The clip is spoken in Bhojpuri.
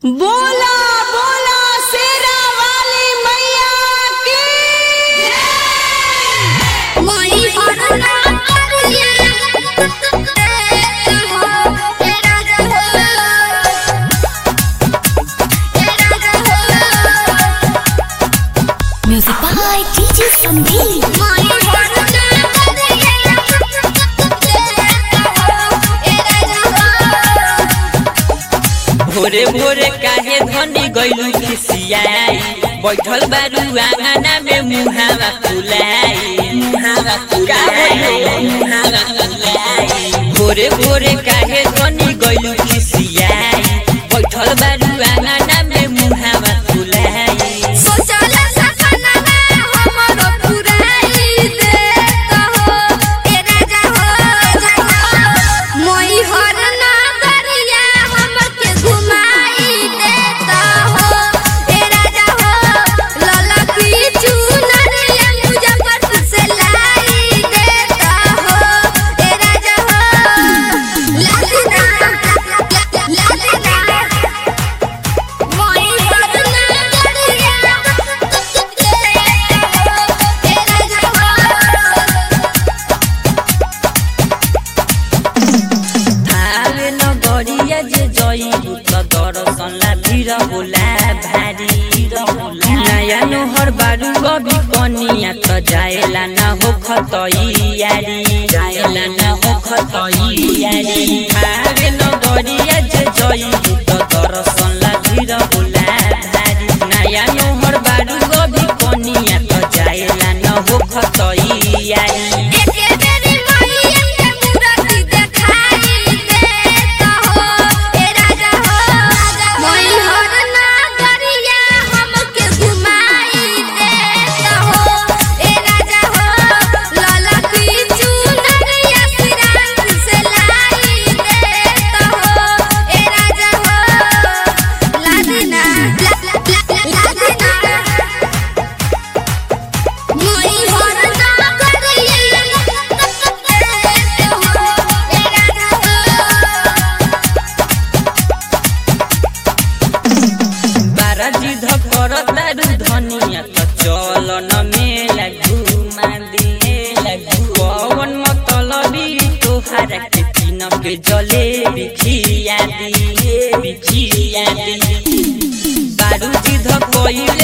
बोला बोला शेरा वाली मैया की मोई हरना करिया हो तेरा हो तेरा हो Music by DJ Sandeep. मोई हरना करिया हो भोरे भोरे काहे धनी गइलु खिसियाई बैठल बारू आंगना में मुहावा फुलाई मुहावा फुलाई मुहावा फुलाई भोरे भोरे काहे धनी गइलु खिसियाई बैठल बारू आंगना में मुहावा फुलाई सोचला सपना हमरो पुराई देता हो तेरा हो मोई हरना करिया हमके घुमाई देता हो तेरा हो लला की चुनरिया मुजफ्फरपुर से लाई देता हो तेरा हो लालिना लालिना मोई हरना करिया तेरा हो थावे नगरिया जे जइबु त दर्शन ला भिर होला भारी नयाँ नोहर बारू कवि कनिया त जाएला न हो खतैयारी जाएला न हो खतैयारी थावे नगरिया जे जइबु त दर्शन ला भिर होला भारी नयाँ नोहर बारू कवि कनिया त जाएला न हो खतैयारी एके बेरी मैया के मूरति देखाई देता हो ए राजा हो मोई हरना करिया हमके घुमाई देता हो ए राजा हो लाला की चुनरिया सिराज से लाई देता हो ए राजा हो लादिना लादिना मोई हरना करिया हो तेरा हो बारा जिध कर तारू धनिया त चल न मेला घुमा दिए पवन मतलबी तोहारा के किन के जले बिखिया दिए बिखिया दी बारू जिध कइले